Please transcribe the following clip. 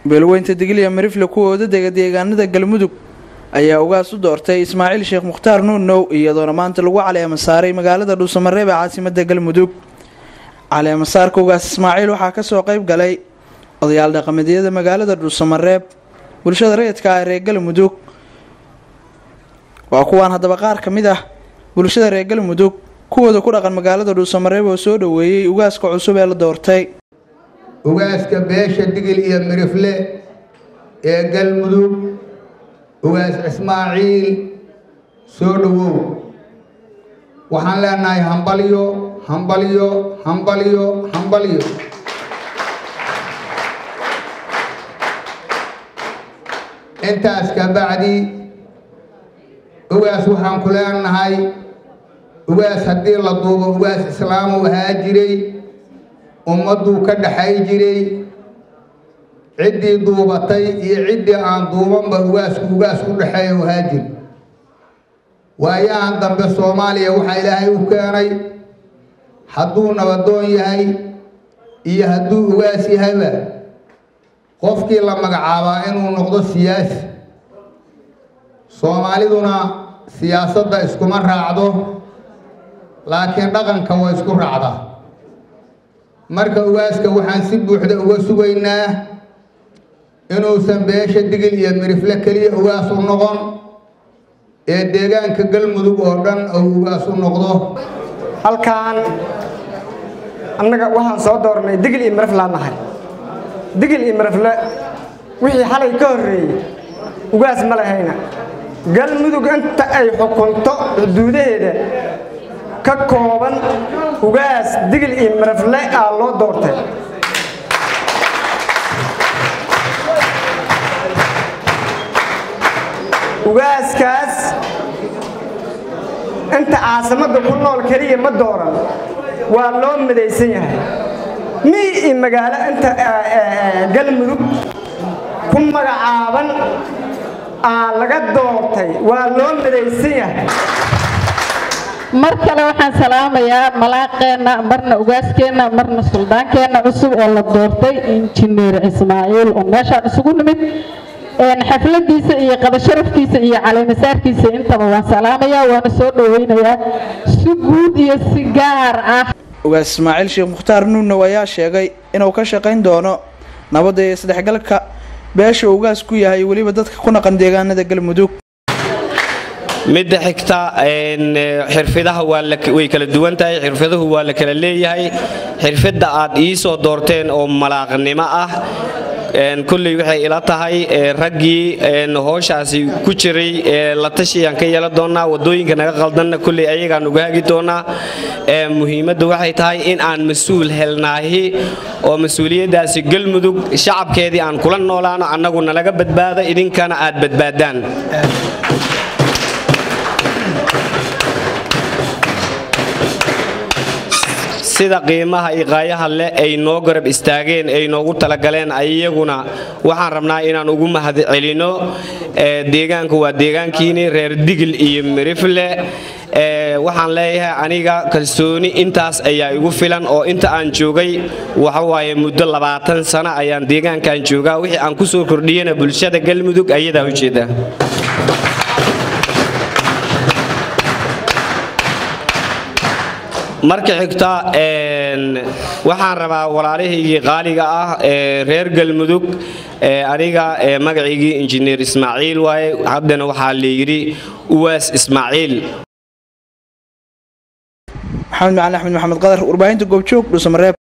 beelweynta digiliya marifle kuwooda dega deegaanada galmudug ayaa ugaas u doortay ismaaciil sheekh mukhtaar nuunow iyadoona maanta lagu caleema saaray magaalada dhuusamareeb ee caasimada galmudug caleemasaarka ugaas ismaaciil waxaa kasoo qeyb galay odayaal dhaqameedyada magaalada dhuusamareeb bulshada rayidka ah reer galmudug waa kuwaan haddaba qaar ka mid ah bulshada reer galmudug kuwooda ku dhaqan magaalada dhuusamareeb oo soo dhoweeyey ugaaska cusub ee la doortay ugaaska beesha digil iyo mirifle ee galmudug ugaas ismaaciil soo dhowow waxaan leenahay hambalyo hambalyo hambalyo hambalyo intaas ka bacdi ugaas waxaan ku leenahay ugaas haddii la duubo ugaas islaamu ahaa jiray ummadduu ka dhaxay jiray ciddii duubatay iyo ciddii aan duubanba ugaasku ugaas u dhexeeya ahaa jir waayahan dambe soomaaliya waxaa ilaahay u keenay hadduu nabadoon yahay iyo hadduu ugaas yahayba qofkii la magacaabaa inuu noqdo siyaasi soomaaliduna siyaasadda iskuma raacdo laakiin dhaqanka waa isku raacdaa marka ugaaska waxaan si buuxda uga sugaynaa inuusan beesha digil iyo mirifle keliya ugaas u noqon ee deegaanka galmudug oo dhan uu ugaas u noqdo halkaan annaga waxaan soo doornay digil iyo miriflaan nahay digil iyo mirifle wixii xalay ka horreeyey ugaas ma lahayna galmudug inta ay xukunto xuduudaheeda ka kooban ugaas digil iyo mirifle aa loo doortay ugaaskaas inta caasimadda ku nool keliya ma dooran waa loo midaysan yahay mii iyo magaalo inta galmudug ku magacaaban aa laga doortay waa loo midaysan yahay mar kale waxaan salaamayaa malaaqeenna marna ugaaskeenna marna suldaankeenna cusub oo la doortay injineer ismaaciil oo meeshaan isugu nimid xafladiisa iyo qadasharafkiisa iyo caleemasaarkiisa intaba waan salaamayaa waana soo dhoweynayaa si guud iyo si gaar ah ugaas ismaaciil sheekh mukhtaar nuunow ayaa sheegay inuu ka shaqayn doono nabadda iyo isdhexgalka beesha ugaas ku yahay weliba dadka ku naqan deegaanada galmudug midda xigta xirfidaha way kala duwan tahay xirfaduhu waa la kala leeyahay xirfidda aad ii soo doorteen oo malaaqnimo ah kulley waxay ila tahay raggii hooshaasi ku jiray la tashiyaan ka yeelan doonaa wadooyinka naga qaldanna kulley ayagaan uga hagi doonaa muhiimadda waxay tahay in aan mas-uul helnaahi oo mas-uuliyaddaasi galmudug shacabkeedii aan kula noolaano annagu nalaga badbaado idinkana aad badbaadaan sida qiimaha iyo qaayaha leh ay noo garab istaageen ay noogu talagaleen iyaguna waxaan rabnaa inaan ugu mahad celino deegaanku waa deegaankiini reer digil iyo mirifle waxaan leeyahay aniga kalsooni intaas ayaa igu filan oo inta aan joogay waxawaaye muddo labaatan sano ayaan deegaankan joogaa wixii aan ku soo kordhiyana bulshada galmudug ayadaa ujeeda marka xigta waxaan rabaa walaalahaygii qaaliga ah ee reer galmudug aniga magaciygii injineer ismaaciil waaye haddana waxaa layidhi uwaas ismaaciil maxamed macalin axmed maxamed qadar warbaahinta goobjoog dhuusamareeb